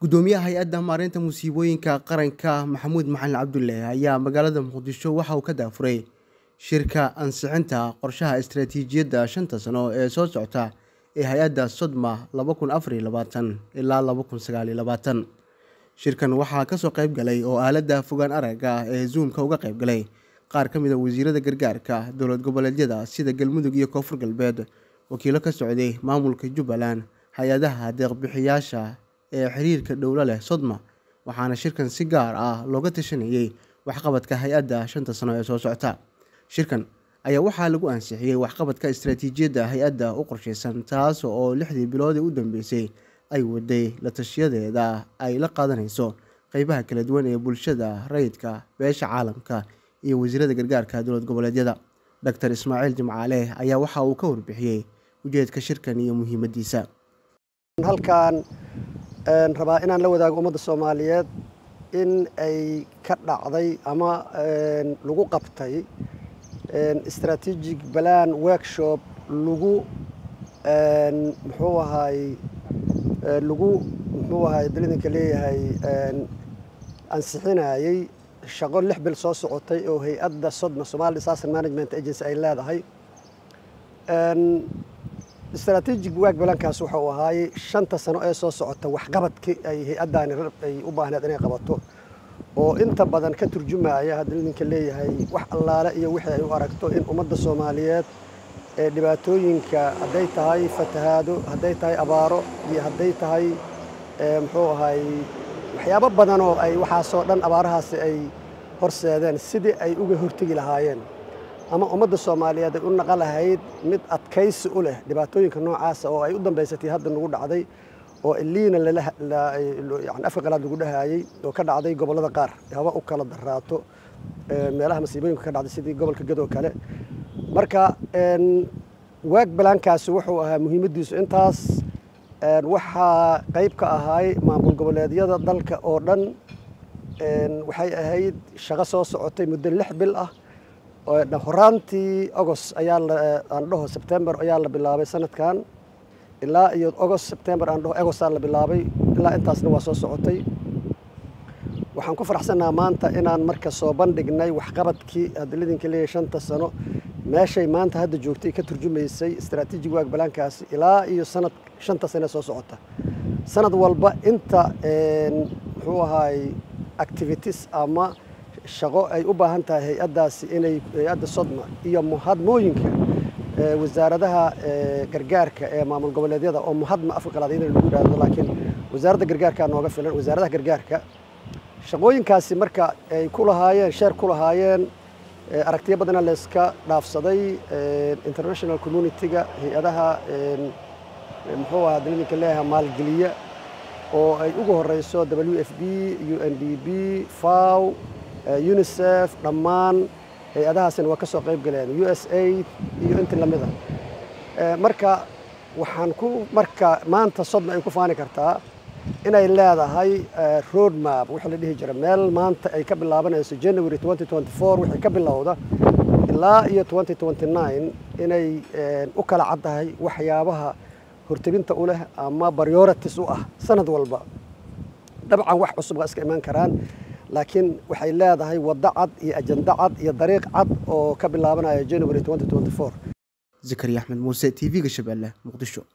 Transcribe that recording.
gudoomiyaha hay-adda maareynta musiibooyinka qaranka maxamuud maxalin cabdulle ayaa magaalada muqdisho waxa uu ka daafuray shirka ansixinta qorshaha istaraatiijiyadda shanta sano ee soo socota ee hay-adda sodma laba kun afar iyo labaatan ilaa laba kun sagaal iyo labaatan shirkan waxaa kasoo qayb galay oo aaladda fogaan aragga ee zoomka uga qayb galay qaar ka mid a wasiirada gargaarka dowlad goboleedyada sida galmudug iyo koonfur galbeed wakiilo ka socday maamulka jubbaland hay-adaha deeqbixiyaasha ee xiriirka dhowlo leh sodma waxaana shirkan si gaar ah looga tashanayey waxqabadka hay-adda shanta sano ee soo socota shirkan ayaa waxaa lagu ansixiyey waxqabadka istaraatiijiyadda hay-adda u qorsheysan taas oo lixdii biloodii u dambeysay ay waday la tashiyadeeda ay la qaadanayso qeybaha kala duwan ee bulshada rayidka beesha caalamka iyo wasiirada gargaarka dowlad goboleedyada doctor ismaaciil jimcaale ayaa waxa uu ka warbixiyey ujeedka shirkan iyo muhiimadiisa halkan rabaa inaan la wadaago ummadda soomaaliyeed in ay ka dhacday ama lagu qabtay strategic balan workshop lagu muxuu ahaay lagu muxuu ahaay dalidanka leeyahay ansixinayey shaqo lix bil soo socotay oo hay-adda sodma somali disaster management agency ay leedahay strategic work balankaas waxa uu ahaayey shanta sano ee soo socota waxqabadkii ay hay-addaani ay u baahneed inay qabato oo inta badan ka turjumaya hadda idinka leeyahay wax allaale iyo wixii ay u aragto in ummadda soomaaliyeed ee dhibaatooyinka hadday tahay fatahaado hadday tahay abaaro iyo hadday tahay muxuu ahay waxyaabo badan oo ay waxaasoo dhan abaarahaasi ay horseedeen sidii ay uga hortegi lahaayeen ama ummadda soomaaliyeed ay u naqa lahayd mid adkaysi u leh dhibaatooyinka noocaasa oo ay u dambaysatay hadda nagu dhacday oo iliina yani afka qalaad lagu dhahaayey oo ka dhacday gobollada qaar haba u kala daraato meelaha masiibooyinka ka dhacday sidii gobolka gadoo kale marka waag balaankaasi wuxuu ahaa muhiimaddiisu intaas waxaa qayb ka ahaay maamul goboleedyada dalka oo dhan waxay ahayd shaqo soo socotay muddo lix bil ah horaantii agost ayaa aan dhaho sebtembar ayaa la bilaabay sanadkan ilaa iyo agost sebtembar aan dhaho agostaa la bilaabay ilaa intaasna waa soo socotay waxaan ku faraxsannaha maanta inaan marka soo bandhignay waxqabadkii hadalidinka leeyahay shanta sano meeshay maanta hadda joogtay ka turjumaysay strategic waag balaankaasi ilaa iyo sanad shanta sane soo socota sanad walba inta muxuu ahaay activities ama shaqo ay u baahan tahay hay-addaasi inay hay-adda sodma iyo muhadmooyinka wasaaradaha gargaarka ee maamul goboleedyada oo muhadma afka qalaad in lagu yidhahdo laakiin wasaaradda gargaarka nooga filan wasaaradaha gargaarka shaqooyinkaasi marka ay ku lahaayeen sheer ku lahaayeen aragtiyo badana layska dhaafsaday international community-ga hay-adaha muxuu ahaa dalilinka leeyahay maalgeliya oo ay ugu horeyso w f b u n d b faw unisef dhammaan hay-adahaasina waa ka soo qayb galeen u s aid iyo intii lamida marka waxaan ku marka maanta sodma ay ku faani kartaa inay leedahay road map wixii la dhihi jira meel maanta ay ka bilaabanayso january wixii ka bilowda ilaa iyo inay u kala caddahay waxyaabaha hortebinta u leh ama priorities u ah sanad walba dabcan wax cusub waa iska imaan karaan laakiin waxay leedahay waddo cad iyo ajando cad iyo dariiq cad oo ka bilaabanaya january zakariya axmed muuse t v-ga shabeelle muqdisho